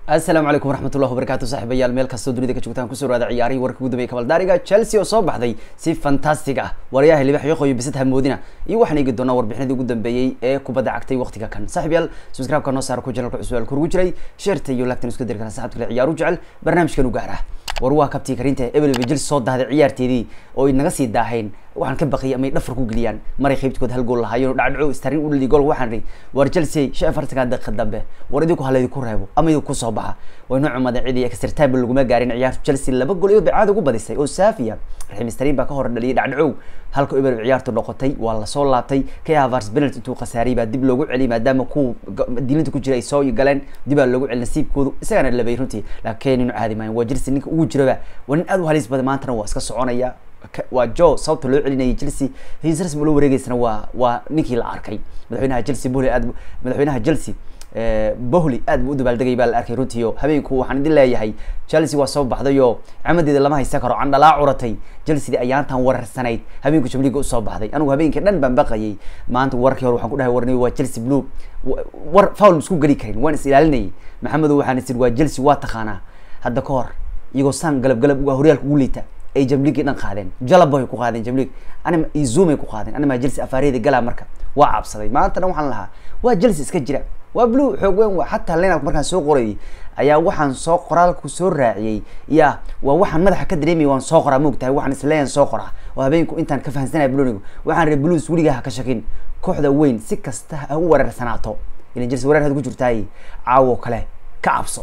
asalaamu calaykum waraxmatullahi wabarakatu saaxiibayaal meel kastoo dunida ka joogtaan kusoo dhawaada ciyaarihii warka ugu dambeeyay kabaldaariga chelsea oo soo baxday si fantastic ah waryaha libax yoqoyo bisad hamoodina iyo waxaan eegi doonaa warbixinadii ugu dambeeyey ee kubadda cagtay waqtiga kan saaxiibayaal subscribe-ka noo saara ku janalka cusub al kurugu jiray sheerta iyo lagtan isku diri kara saxabta kale ciyaaru jecel barnaamijkan u gaara war waa kabtii karinta ebel jil soo dahday ciyaarteedii oo inaga sii daahayn waxaan ka baqiyay amay dhafar ku geliyaan maray qaybtkood hal gool lahaayeen oo dhacdhaco starin u dhaliy gool waxaan ri war chelsea shan afartanka daqiiqa dambe war idinku halaydi ku reebo ama idinku soo baxa way noo cumadan cidii exertable laguma gaarin ciyaartu chelsea laba gool iyo bacaad ugu badisay oo saafiya raxiim starin baa ka hor dhaliyay dhacdhacow halka eber ciyaartu noqotay waa lasoo laabtay kay havars penalty intuu khasaariyay baa dib loogu celiyay maadaama kuwa dilinta ku jira ay soo galeen dib baa loogu celi nasiibkoodu isagana labay runtii laakiin inu caadi maayo waa chelsea ninka ugu jiraba waa nin aad u halis badan maantana waa iska soconaya waa jo sababta loo celinayay chelsea hiisras loo wareegeysana waa waa ninkii la arkay madaxweynaha chelsea bohli aad madaxweynaha chelsea bohli aad buu u dabaaldegay baa la arkay runtii o habeenku waxaan idin leeyahay chelsea waa soo baxday oo camadeeda lama haysan karo candhalaa curatay chelsea ayaantan wararsanayd habeenku jamliga usoo baxday anigu habeenkii dhan baan baqayay maanta warkii hore waxaan ku dhahay warni waa chelsea blue war foul isku geli karin waan is ilaalinayay maxamedo waxaan is waa chelsea waa taqaanaa hadda ka hor iyagoo saan galab galab uga horyaalka ugu liita ay jamligii dhan qaadeen jalabay ku qaadeen jamlig anima izumay ku qaadeen anima chelsea afaareeda galaa marka waa cabsaday maanta dhan waxaan lahaa waa chelsea iska jira waa blue xoog weyn waa xataa lenark markaan soo qorayay ayaa waxaan soo qoraalku soo raaciyey ya waa waxaan madaxa ka dareemaya waan soo qoraa maog tahay waxaan isleeyan soo qoraa oo habeenku intaan ka fahansanaya blonigu waxaan ree blues weligaa ha ka shakin kooxda weyn si kasta ha u weerarsanaato ilan chelsea weerar had ku jirtaay caawo kale ka cabso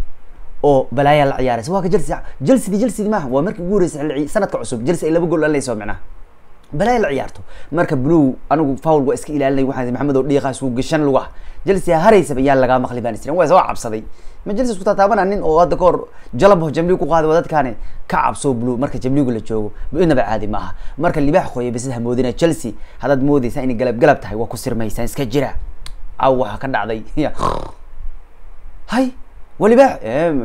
oo balaayaa la ciyaaraysa waa ka chelsea chelsea chelsea maaha waa markii ugu horeysay sanadka cusub chelsea ay laba gool dhalinayso micnaha balaaya la ciyaarto marka blue anigu foul waa iska ilaalinay waxaan maxamed oo dhiiqaas uu gashan luga chelsea haraysaba yaa lagaa maqli baan isran waa soo cabsaday ma chelsea isku taataabana nin oo hadda kahor jalabo jamligu ku qaaday waa dadkaani ka cabso blue marka jamligu la joogo inaba caadi maaha marka libaax qoya bisad hamoodina chelsea haddaad moodeysaa inay galab galab tahay waa ku sirmaysaan iska jira aw waxaa ka dhacday hay walibaax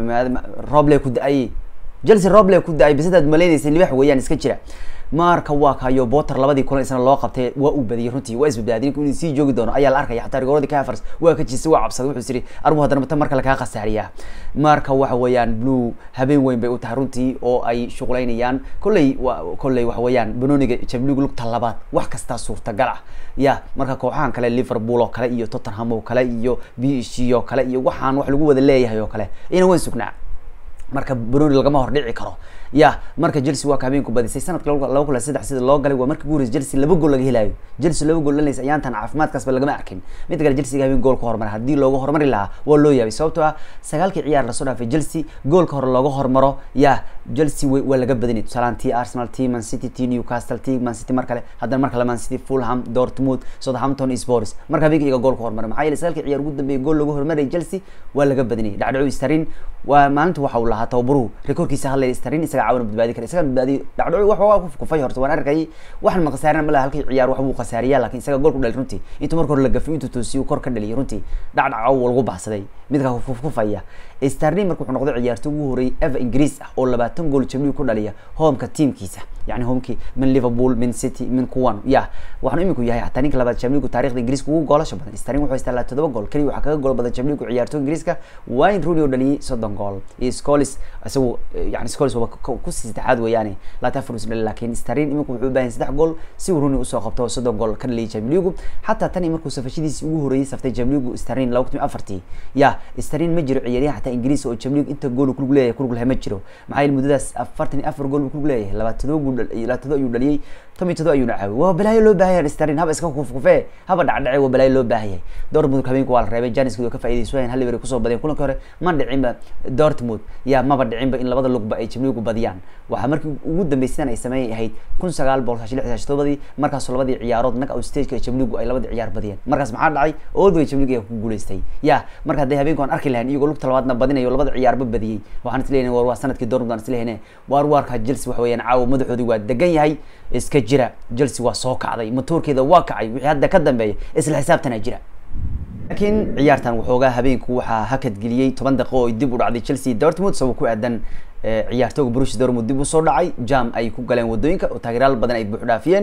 roble ku da-ay chelsea roble ku da-ay bisadaad malaynaysa libaax weeyaan iska jira marka waa kayo boter labadii kulan isna loo qabtay waa uu badiyay runtii waa isbadbaadiyay ninku inuu sii joogi doono ayaa la arkaya xataa rigooradii cafers waa ka jiisay waa cabsaday wuxuu siri arbu haddana mata marka lakaa khasaariyaa marka waxa weeyaan blue habeen weyn bay u tahay runtii oo ay shuqulaynayaan kolley wa kolley waxa weeyaan banoniga jabligu lugta labaad wax kastaa suurtagal ah ya marka kooxahan kale liverpool oo kale iyo tottenham oo kale iyo b c oo kale iyo waxaan wax lagu wada leeyahay oo kale ina weyn sugnaa marka banoni lagama hor dhici karo ya marka chelsea waa ka habeenku badisay sanadka laba kun saddex sida loo galay waa markii ugu horeysa chelsea laba gool laga helayo chelsea laba gool dhalaysa ayaantan caafimaadkaasba lagama arkin mid kale chelsea habeen gool ka hormara haddii looga hormari lahaa waa loo yaabay sababtoo ah sagaalkii ciyaar lasoo dhaafay chelsea goolka hore looga hormaro ya chelsea waa laga badinay tusaalaan tii arsenal tii man city tii newcastle tii man city mar kale haddana mar kale man city fulham dortmund southampton sports marka habeenka iyaga gool ka hormara maxaa yeelay sagaalkii ciyaar ugu dambeeyay gool looga hormarayay chelsea waa laga badinay dhacdhaco starin waa maalinta waxa uu lahaa tababaruhu rekoorkiisa hadlay starin isaga caawina badbaadi kara isaga badbaadiy dhacdhaco wax waa kufay horta waan arkayay waxan ma khasaarina malaha halkii ciyaar wax buu khasaariyaa laakiin isaga gool ku dhali runtii intuu marka hore la gafay intuu toosiyo kor ka dhaliyay runtii dhacdhaco lagu baxsaday midka kufaya starlin marka wuxuu noqday ciyaarto ugu horeeyay eva ingiriis ah oo labaatan gool jamligu ku dhaliya homeka teamkiisa yani homekii min liverpool min city min kuwan ya waxaanu iminku yahay hataa ninka labaad jamligu taarikhda ingiriiska ugu goolasha badan starlin wuxuu haystaa laa todoba gool keliya waxaa kaga gool badan jamligu ciyaarto ingiriiska wayne rooney oo dhaliyay soddon gool iyo scolis isagu yani scolis waba kusii saddexaad weeyaane laata afar us dhali laakiin starlin iminku wuxuu u baahan saddex gool si uu rooney usoo qabto soddon gool ka dhaliyay jamligu xataa tani markuu safashadiisi ugu horeeyay saftay jamligu starlin laba kun afartii ya starlin ma jiro ciyaaryahan xataa ingiriis oo jamligu inta gool kulug leeyahay kulug lahay ma jiro maxaa yeele muddadaas afartan iyo afar gool buu kulug leeyahay labaatado gool labaatado ayuu dhaliyay toban iyo todo ayuuna caawiyay waa balaayo loo baahan yahay starin haba iska kufkufe haba dhacdhace waa balaayo loo baahan yahay dortmund habeenku waa la reebay janiskood oo ka faa'iidaysan hal liver kusoo badiyeen kulanka hore ma dhicinba dortmund ya maba dhicinba in labada lugba ay jamligu badiyaan waxaa markii ugu dambeysaan ay sameeyay ahayd kun sagaal boqol sagaashan lix sagaashan todobadii markaasoo labadii ciyaarood nag out stageka jamligu ay labadii ciyaar badiyeen markaas maxaa dhacay oldway jamligu ayaa ku guuleystay ya marka hadday habeenku aan arki lahayn iyagoo lugta labaadna badinayo labada ciyaarba badiyey waxaan isleeyahay war waa sanadkii dortmund aan isleeyahay waar waarka chelsea waxa weeyaan caawa madaxoodii waa degan yahay iska jira chelsea waa soo kacday matoorkeeda waa kacay wixii hadda ka dambeeya isla xisaabtana jira laakiin ciyaartan waxoogaa habeenku waxaa hakadgeliyey toban daqiiqo oo dib u dhacday chelsea dortmund sabab ku aadan ciyaartooga brush dortmund dib usoo dhacay jam ay ku galeen wadooyinka oo taageerayaal badan ay buux dhaafiyeen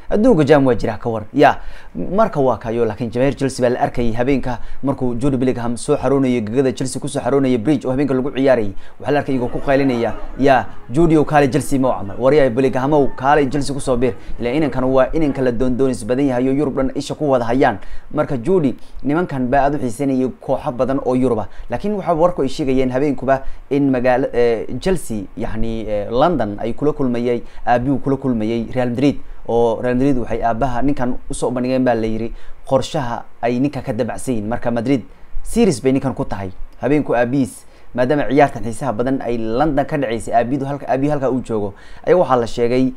adduunka jam waa jira ka war ya marka waa kayo laakiin jamaahir chelsea baa la arkayay habeenka markuu jude bellingham soo xaroonayo gegada chelsea kusoo xaroonaya bridge oo habeenka lagu ciyaarayay waxaa la arkay iyagoo ku qaylinaya ya judio kaale chelsea ma camal waryahay bellinghamow kaale chelsea kusoo bir ila inankan waa inanka la doondoonis badan yahay oo yurub dhan isha ku wada hayaan marka judy nimankan baa aada u xiiseynayay kooxo badan oo yurub ah laakiin waxaa warku ay sheegayeen habeenkuba in magaala chelsea yani london ay kula kulmayay aabihu kula kulmayay real madrid oo real madrid waxay aabaha ninkan usoo bandhigeen baa la yiri qorshaha ay ninka ka dabacsan yihin marka madrid series bay ninkan ku tahay habeenku aabihiis maadaama ciyaartan xiisaha badan ay london ka dhaceysay aabidu halka aabihi halka uu joogo ayaga waxaa la sheegay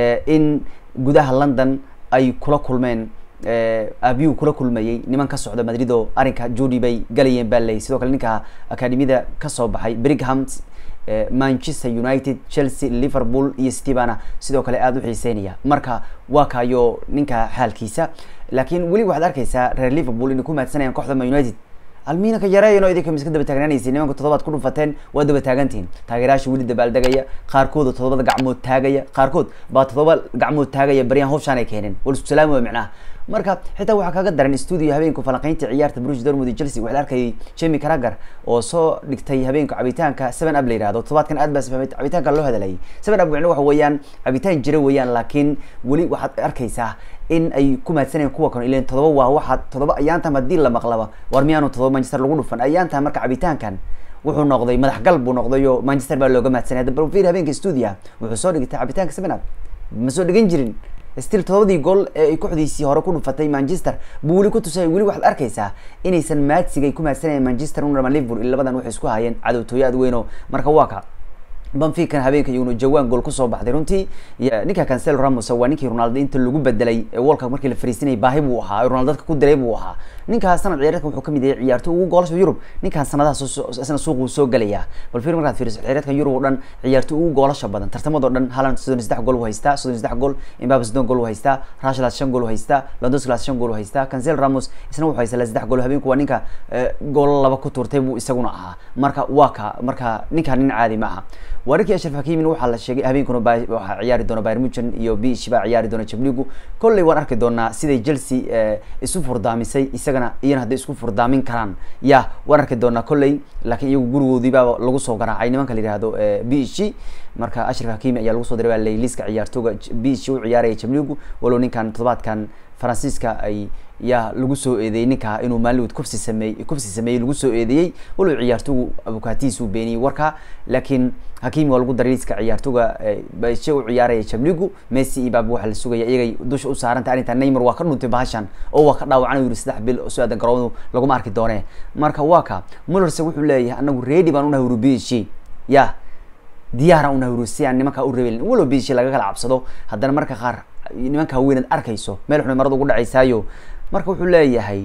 in gudaha london ay kula kulmeen aabiyuu kula kulmayay niman ka socda madrid oo arrinka judy bay galayeen baa leeyay sidoo kale ninka akademiyada kasoo baxay brigham manchester united chelsea liverpool iyo stevana sidoo kale aada u xiiseynaya marka waa kayo ninka xaalkiisa laakiin weli waxaad arkeysaa reer liverpool inay ku maadsanayaan kooxda man united almiina ka yareeyan oo idinka miska daba taagnaanaysa nimanka toddobaad ku dhufateen waa daba taagantihin taageerayaasha weli dabaaldegaya qaarkooda toddobada gacmood taagaya qaarkood baa toddoba gacmood taagaya baryahan hofshaan ay keeneen wal isku salaami waa micnaha marka xitaa waxaa kaga daran studio habeenku falanqeynta ciyaarta bruce dortmund iyo chelsea waxaa la arkayay jamie carragher oo soo dhigtay habeenka cabitaanka seven up la yihahdo toddobaadkan aad baa safahmay cabitaanka loo hadalay seven up micno waxa weeyaan cabitaan jira weeyaan laakiin weli waxaad arkaysaa in ay ku maadsanayaan kuwa kan ilan todoba waa waxaa todoba ayaantan haddii la maqlaba war miyaanu todoba manchester lagu dhufan ayaantan marka cabitaankan wuxuu noqday madaxgal buu noqday oo manchester baa looga maadsanay hadda balfir habeenka studia wuxuu soo dhigtay cabitaanka seven up ma soo dhigan jirin still todobadii gool ee ay kooxdiisii hore ku dhufatay manchester buu weli ku tusay weli waxaad arkaysaa inaysan maadsiga ay ku maadsanayeen manchester unama liverpool ila labadan waxay isku hayeen cadowtooyo aad weyn oo marka waa ka banfican habeenka iyaguna jawaan gool kusoo baxday runtii ninka cancelo ramos waa ninkii ronaldo inta lagu bedelay world cup markii la fariisinayay baahi buu ahaa ronaldo dadka ku diray buu ahaa ninkaa sanad ciyaareedkan wuxuu kamid yahay ciyaarto ugu goolasha yurub ninkaan sanadaha isna suuquu soo gelaya bal fiir markaad fiiriso ciyaareedkan yurub oo dhan ciyaarto ugu goolasha badan tartamadoo dhan haaland soddon iyo saddex gool u haystaa soddon iyo saddex gool imbabe soddon gool u haystaa rashlas shan gool u haystaa londosclas shan gool u haystaa cancelo ramos isna wuxuu haystaa saddex gool habeenku waa ninka goolo laba ku turtay buu isaguna ahaa marka waa ka marka ninkaan nin caadi ma aha wararkii ashraf hakimin waxaa la sheegay habeenkuna waxaa ciyaari doona bayr muchen iyo bish baa ciyaari doona jabligu kolley waan arki doonaa siday chelsea isu furdaamisay isagana iyana hadday isku furdaamin karaan ya waan arki doonaa kolley laakiin iyagu gurigoodii baa lagu soo garaacay nimanka la yihahdo bish marka ashraf hakimi ayaa lagu soo diray baa ley liiska ciyaartooga bish u ciyaaraya jabligu walow ninkan toddobaadkan faransiiska ay yaa lagu soo eedeeyey ninka inuu maaliwood kufsi sameey kufsi sameeyey lagu soo eedeeyey walow ciyaartoogu abukaatihiis uu beeniyey warka laakiin hakimi waa lagu daray liiska ciyaartooga bashe u ciyaaraya jabligu messi iyo baab waxaa la sugaya iyagay dusha u saaranta arrinta neymar waa ka dhuntay bahashan oo waa ka dhaawacan yiri saddex bil soo aadan garoomadu laguma arki doone marka waa ka mullerse wuxuu leeyahay anagu ready baan unahay urubishi ya diyaaraan unahay uru si aan nimankaa u rebelin walow bishi laga kala cabsado haddana marka qaar nimanka haweenaad arkayso meel xunay marada ugu dhacaysaayo marka wuxuu leeyahay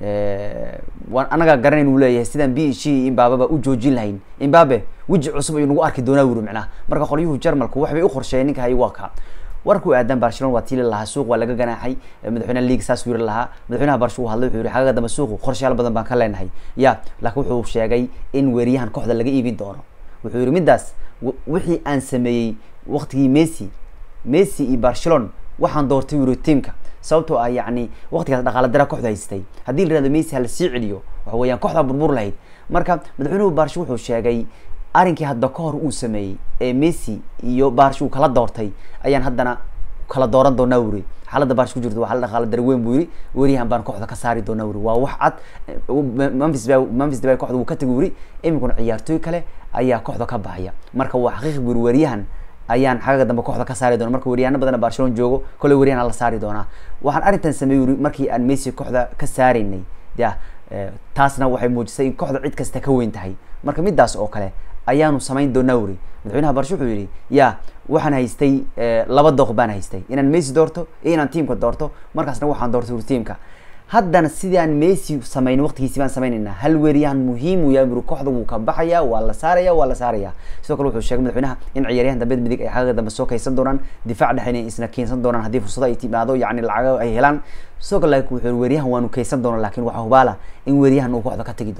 waan anagaa garanayn uu leeyahay sidaan b g imbaababa u joojin lahayn imbabe weji cusub ayuu nagu arki doonaa wuri macnaha marka qolyuhu jarmalku waxbay u qorsheeyeen ninka hay waa ka warku aadan barcelona waa tiili lahaa suuq waa laga ganaaxay madaxweynaha league saas yiri lahaa madaxweynaha barsha uu hadlay wuxuu yihi xagaga dambe suuqu qorshayaal badan baan ka leenahay ya laakiin wuxuu sheegay in weeriyahan kooxda laga iibin doono wuxuu yihi middaas wixii aan sameeyey waqtigii messi messi iyo barcelona waxaan doortay yiri tiamka sababtoo ah yacni waqtigaas dhaqaala dara kooxda haystay haddii la yihahdo messi hala sii celiyo waxa weeyaan kooxdaa burbur lahayd marka madaxweynuhu barsha wuxuu sheegay arrinkii hadda ka hor uu sameeyey ee messi iyo barsh uu kala doortay ayaan haddana kala dooran doonaa wuri xaaladda barsh ku jirto waa xaalad dhaqaala dara weyn buu yiri weriyahan baan kooxda ka saari doonaa wuri waa wax cad memphis ba memphis debay kooxda wuu ka tegi wuri iminkuna ciyaartooy kale ayaa kooxda ka baxaya marka waa xaqiiqi buri weriyahan ayaan xagaga dambe kooxda ka saari doona marka weryaano badana barcelona joogo kolley weryahan la saari doonaa waxaan arrintan sameey wuri markii aan messi kooxda ka saaraynay ya taasna waxay muujisay in kooxda cid kasta ka weyn tahay marka midaas oo kale ayaanu samayn doonaa wuri madaxweynaha barshe wuxuu yihi ya waxaan haystay laba dooq baan haystay inaan messi doorto iyo inaan tiamka doorto markaasna waxaan doortay wuri tiamka haddana sidaan messi samayn waqtigiisi baan samaynaynaa hal weeryahan muhiim uu yahay buri kooxda wuu ka baxaya waa la saaraya waa la saaraya sidoo kale wuxuu sheegay madaxweynaha in ciyaaryahan dambeed midig ay xagaga dambe soo kaysan doonaan difaac dhexe inay isna keensan doonaan haddii fursado ay timaado yacni lacago ay helaan sidoo kale wuxuu weeryahan waanu kaysan doona lakin waxaa hubaala in weeryahan uu kooxda ka tegi doono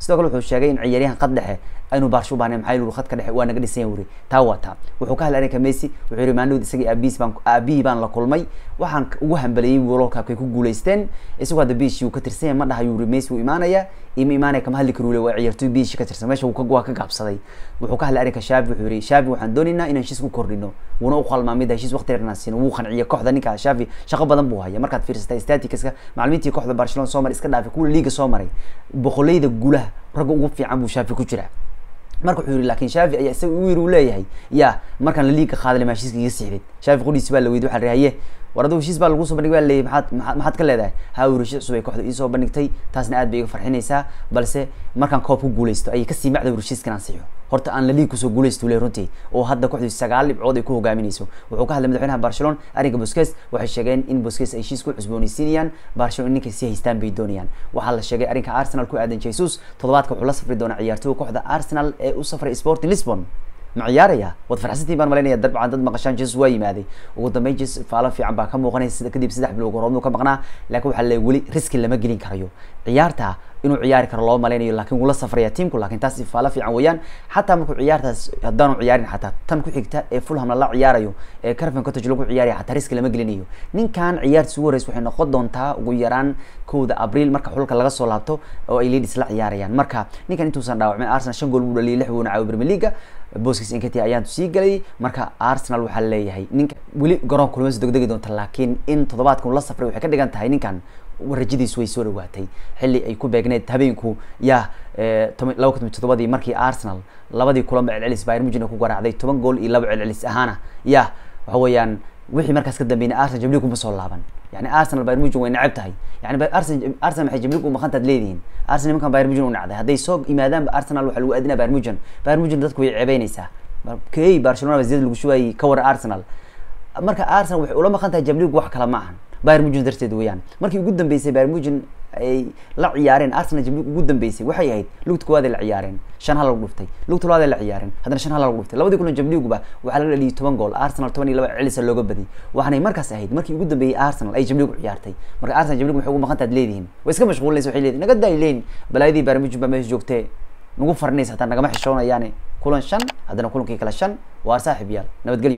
sidoo kale wuxuu sheegay in ciyaaryahan qad dhexe aynu baarsho u bahnay maxaa yili khadka dhexe waa naga dhisan yahay wuri taa waa taa wuxuu ka hadlay arrinka messi wuxuu yihi maalinood isagii aabihiis baan aabihii baan la kulmay waxaan ugu hambaliyey world cupkay ku guuleysteen isagoo hadda biishii uu ka tirsan yahay ma dhaha yuri messi wuu imaanaya ima imaanaya kama hadli karu le waa ciyaartoy biishii ka tirsan meesha waa ka gaabsaday wuxuu ka hadlay arrinka shaafi wuxuu yihi shaafi waxaan doonaynaa inaan heshiis ku kordhino wuuna u qalmaa mid heshiis waqti dheer inaan siino wuu qanciya kooxda ninka shaafi shaqo badan buu haya markaad fiirsatay statistiska macalimiintii kooxda barcelona soo maray iska dhaafay kuwa liiga soo maray boqoleyda gulaha ragga ugu fiican buu shaafi ku jira marka wuxuu yihi lakin shaafi ayaa isaga u yiri uu leeyahay ya markaan la liiga qaadale maa heshiiska iga siixdid shaafi qudhiisi baa la weydiy waxaa haye war aduu heshiis baa lagu soo bandhigay baa leeyay maxaad maa maxaad ka leedahay ha uu heshiis cusub ay kooxda iisoo bandhigtay taasna aad bay iga farxinaysaa balse markaan koob ku guuleysto ayay kasii macda heshiiskan ansixo horta aan la liig kusoo guuleysto le runtii oo hadda kooxdu sagaal dhibcood ay ku hogaaminayso wuxuu ka hadlay madaxweynaha barcelona arrinka bosques waxay sheegeen in bosques ay heshiis ku cusboonaysiinayaan barcelona ninkay sii haystaan bay doonayaan waxaa la sheegay arrinka arsenal ku aadan jesus toddobaadka wuxuu la safri doonaa ciyaartooyga kooxda arsenal ee u safray sporting lisbon ma ciyaaraya waad farxsantiin baan malaynaya dabcan dad maqashaan jesus waa yimaaday ugu dambeyn jesus faalo fiican baa ka muuqanaysa kadib saddex bilood horoobnu ka maqnaa laakiin waxaa le weli riski lama gelin karayo ciyaarta inuu ciyaari karo loo malaynayo laakiin wuu la safraya tiamku lakin taas faalo fiican weeyaan xataa markuu ciyaartaas haddaanu ciyaarin xataa tan ku xigta ee fulham lala ciyaarayo ee carven cottage lagu ciyaaraya xataa riski lama gelinayo ninkan ciyaartiis ugu horeysa waxay noqon doontaa ugu yaraan kowda abriil marka xulka laga soo laabto oo ay leadis la ciyaarayaan marka ninkan intuusan dhaawacmin arsenal shan gool buu dhaliyay lix buuna caawiy premier leaga boskis inkati ayaan sii galay marka arsenal waxaa leeyahay ninka weli garoonka kulmas degdegi doonta laakiin in toddobaadkan la safray waxay ka dhigan tahay ninkan rajadiisu way soo dhawaatay xilli ay ku beegneed habeenku ya laba kun toddobadii markii arsenal labadii kulanba celcelis bayr mujina ku garaacday toban gool iyo laba celcelis ahaana ya waxa weeyaan wixii markaas ka dambeynay arsenal jamlig kuma soo laaban yani arsenal bayr mujin way necab tahay yani arsenal arsenal maxay jamlig u maqantaad leedihiin arsenal nimankan bayr mujin u nacday hadday soo yimaadaanba arsenal waxaa lagu aadinaa bayr mujin bayr mujin dadku way ceebeynaysaa key barcelona ba ziyad lagu shubayay ka wara arsenal marka arsenal waxay ula maqan tahay jamlig wax kale ma ahan bayr mujin darteed weeyaan markii ugu dambeysay bayr mujin ay la ciyaareen arsenal jamlig ugu dambeysay waxay ahayd lugta koowaad ay la ciyaareen shan hal lagu dhuftay lugta labaad ay la ciyaareen haddana shan hal lagu dhuftay labadii kulan jamliguba waxaa laga dhaliyay toban gool arsenal toban iyo laba celisa looga badiyay waxaanay markaas ahayd markii ugu dambeeyay arsenal ay jamligu ciyaartay marka arsenal jamlig waxay ugu maqantaad leedihiin way iska mashquulinaysa waxay leedihin naga daay leyn balaayadii bayr mujin baa meesha joogtee nagu farinaysa hataa nagama xishoonayaane kulan shan haddana kulankii kale shan waar saaxib yaal nabadgelyo